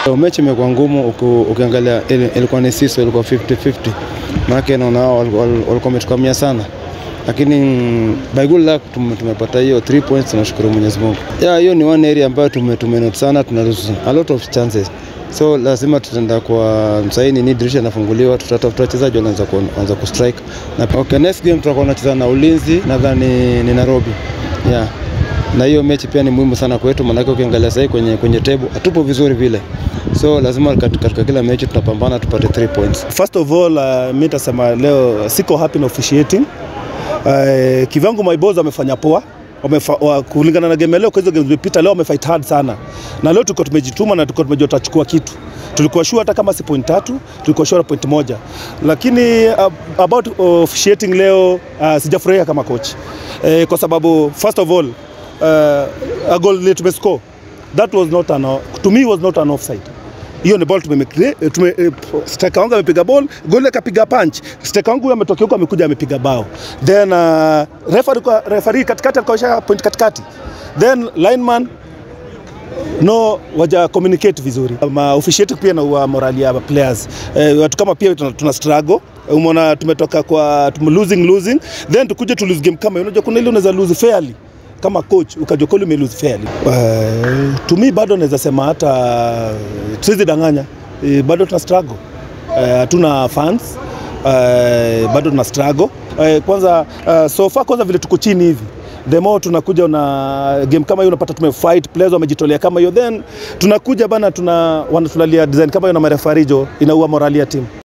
So, mechi imekuwa ngumu uku- ukiangalia ili- ilikuwa ni sisi ilikuwa 50-50 maanake naona hao walikuwa walikuwa wametukamia sana lakini mm, by good luck tume- tumepata hiyo 3 points tunashukuru Mwenyezi Mungu. Yeah, hiyo ni one area ambayo tume tumenote sana tuna lose a lot of chances. So lazima tutaenda kwa msaini ni dirisha inafunguliwa tutatafuta wachezaji wanaanza kuanza kustrike. Na okay, next game tutakuwa tunacheza na Ulinzi nadhani ni Nairobi. Yeah na hiyo mechi pia ni muhimu sana kwetu, maanake ukiangalia sahii kwenye, kwenye table hatupo vizuri vile, so lazima kat- katika kila mechi tunapambana tupate 3 points. First of all, uh, mi nitasema leo siko happy na officiating. Uh, kivyangu my boys wamefanya poa Wamefa, wa, kulingana na game ya leo kwa hizo games zilizopita leo wamefight hard sana, na leo tulikuwa tumejituma na tulikuwa tumejua tutachukua kitu. Tulikuwa sure hata kama si point tatu, tulikuwa sure point moja, lakini uh, about officiating leo uh, sijafurahia kama coach uh, kwa sababu first of all uh, a goal ile tumescore that was not an, to me was not an offside hiyo ni ball tumemekre tume, eh, striker wangu amepiga ball, goli akapiga punch. Striker wangu huyo ametokea huko amekuja amepiga bao. Then uh, referee kwa referee katikati alikuwa point katikati. Then lineman no waja communicate vizuri. Ma officiate pia na wa morali ya players. Eh, watu kama pia tuna, tuna struggle. Umeona tumetoka kwa tume losing losing then tukuje tu lose game kama hiyo. unajua kuna ile unaweza lose fairly kama coach ukajua kweli ume lose fairly. Uh, to me bado naweza sema hata tuwezi danganya uh, bado tuna struggle Eh, hatuna uh, fans uh, bado tuna struggle uh, kwanza uh, so far kwanza vile tuko chini hivi the more tunakuja na game kama hiyo unapata tumefight players wamejitolea kama hiyo then tunakuja bana tuna wanatulalia design kama hiyo na marefarijo inaua morali ya timu